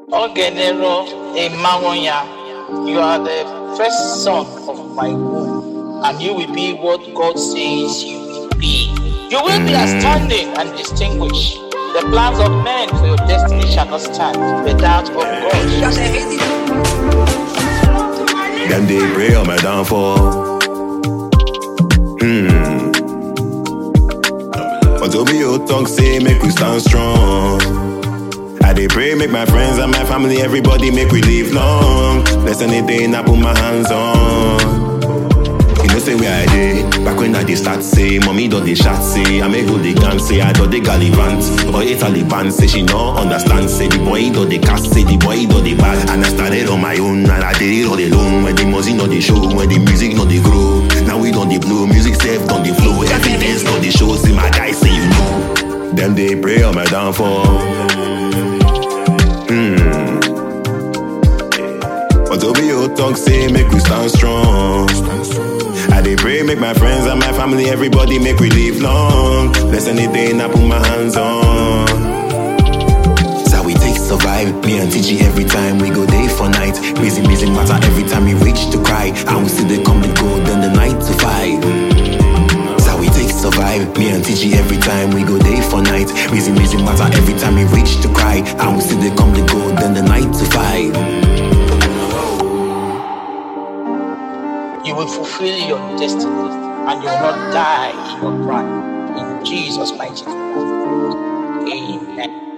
Ogenero Emawonya, you are the first son of my womb, and you will be what God says you will be. You will be outstanding and distinguished. The plans of men for your destiny shall not stand. The doubt of God. Them they pray on my downfall. Hmm. But Obi your talk say make we stand strong. I dey pray make my friends and my family, everybody make we live long. Bless anything I put my hands on. You know say where I dey Back when I dey start say Mommy don dey shout say I make go dey dance say I don dey gallivant But a Taliban say she no understand Say the boy don dey cast say the boy don dey bad And I started on my own and I did it all alone When the music no dey show When the music no dey grow Now we don dey blow Music sef don dey flow Evidence don dey show Say my guy say you know Them dey pray on my downfall But Obi your talk say make we stand strong. I dey pray make my friends and my family, everybody make we live long. Bless anything I put my hands on. So we take survive, me and TG every time we go day for night. Busy, busy matter every time we reach to cry. And we see they come and go, then the night to five. So we take survive, me and TG every time we go day for night. Busy, busy matter every time we reach to cry. And we see they come and go, then the night to five. You will fulfill your destiny and you will not die in your prime. In Jesus' mighty name. Amen.